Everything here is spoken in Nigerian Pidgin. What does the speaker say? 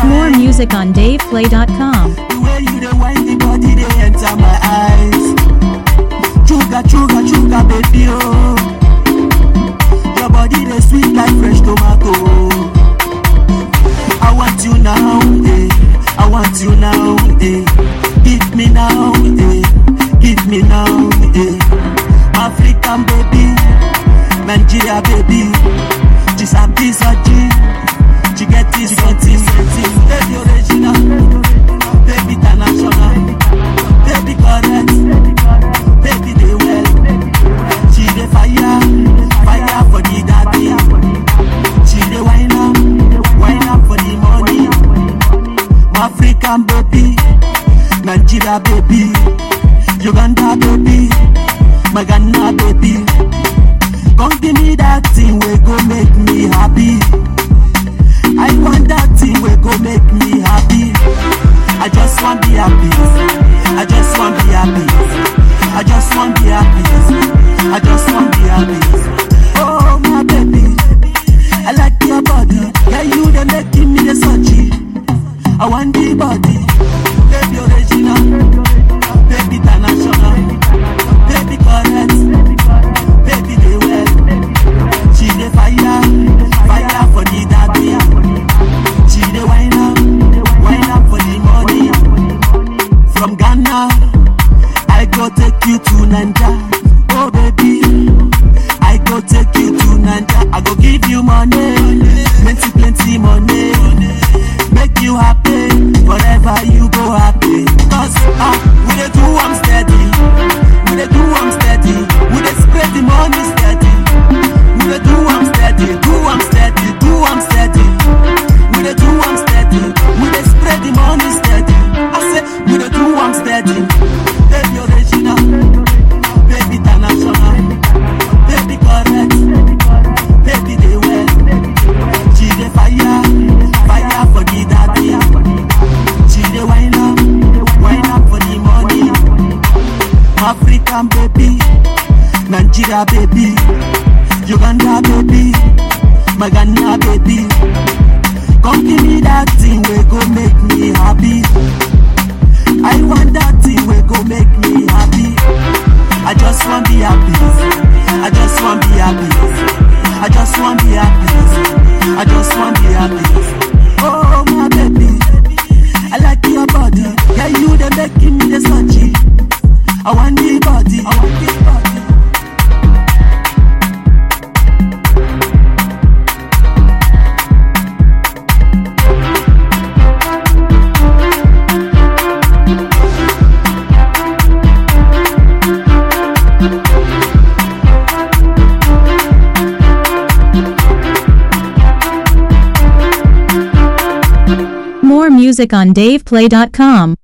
More music on DavePlay.com. The way you dey wind the body dey enter my eyes. Chuga chuga chuga baby oh. Your body dey sweet like fresh tomato. I want you now, eh. I want you now, eh. Give me now, eh. Give me now, eh. African baby, Nigeria baby. She sabi saji, she get this something, something. Baby original, baby international, baby correct, baby dey well. She dey fire, fire for the daddy. She dey wine am, wine am for the money. African baby, Nigeria baby, Uganda baby, my Ghana baby. Come give me that thing wey go make me happy. I want that thing wey go make me happy. I just want be happy. I just want be happy. I just want be happy. I just want be happy. Oh my baby, I like your body. Yeah, you dey making me the surgery. I want the body, baby original, baby international, baby correct, baby dey well. She dey fire, fire for the daddy. She dey wine up, wine up for the money. From Ghana, I go take you to Naija. Oh baby, I go take you to Naija. I go give you money, plenty plenty money. Make you happy, forever you go happy. Cause ah, we dey do am steady, we dey do am steady, we dey spread the money steady. We dey do am steady, do am steady, do am steady. We dey do am steady, we dey spread the money steady. I say we dey do am steady. Baby original, baby international, baby correct, baby dey well. She dey fire, fire for the daddy. She dey wine up, wine up for the money. African baby, Nigeria baby, Uganda baby, my Ghana baby. Come give me that thing wey go make me happy. I want that thing wey go make me happy. I just want be happy. I just want be happy. I just want be happy. I just want be happy. Oh my baby, I like your body. Yeah, you dey making me the surgery. I want the body. I want the body. More music on DavePlay.com.